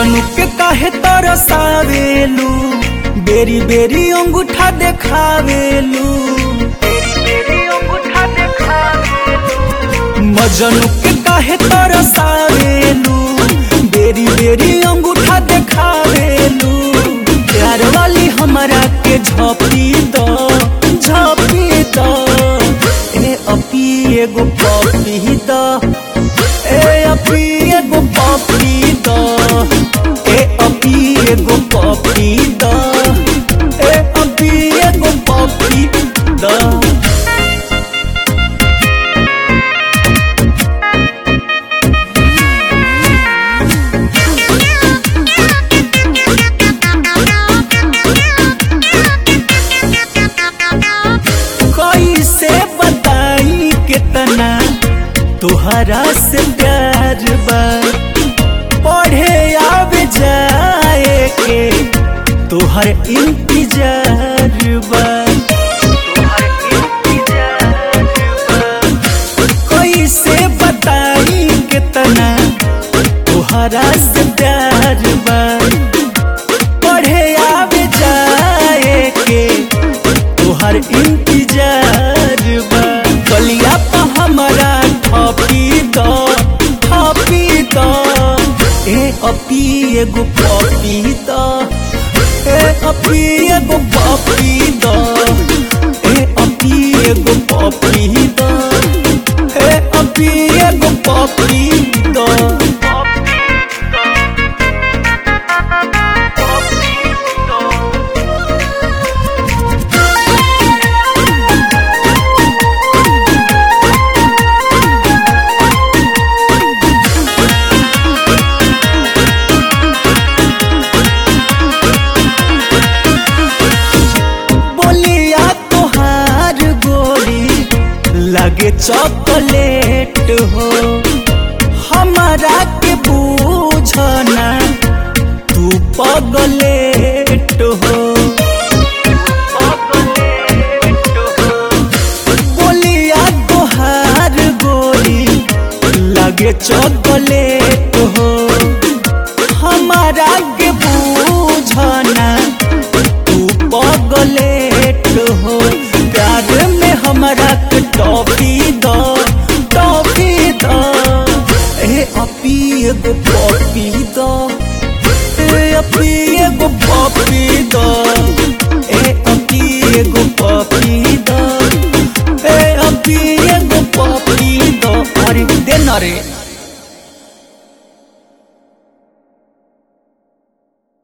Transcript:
मजनू के काहे तरसावेलू बेरी बेरी अंगूठा देखावेलू मजनू के काहे तरसावेलू बेरी बेरी अंगूठा देखावेलू प्यार वाली हमरा के झपी दो झपी दो ए अपी एगो पपी दो ए अपी एगो पपी दो ए अपी एगो पपी दो ए अपी एगो पपी दो कैसे बताई कितना तुहरा से प्यार बा पढ़े आवे जाए के तुहर इंतजार बा कैसे बताई कितना तुहरा से प्यार बा पढ़े आवे जाए के तोहर इंतजार बा गलिया पा हमरा थपी दो थपी दो ए अपी एगो पपी दो ए अपी एगो पपी दो ए अपी एगो पपी दो ए अपी एगो पपी दो बोलिया तोहार गोरी लगे चॉकलेट हो हमारा के बूझना तू पगलेट हो बोलिया तोहार गोरी लगे चॉकलेट हो हमारा के बूझना तू पगलेट हो प्यार में हमरा के टॉफी दो टॉफी दो ए अपी एगो पॉपी दो ए अपी एगो पॉपी दो ए अपी एगो पॉपी दो ए अपी एगो पॉपी दो अरे दे ना रे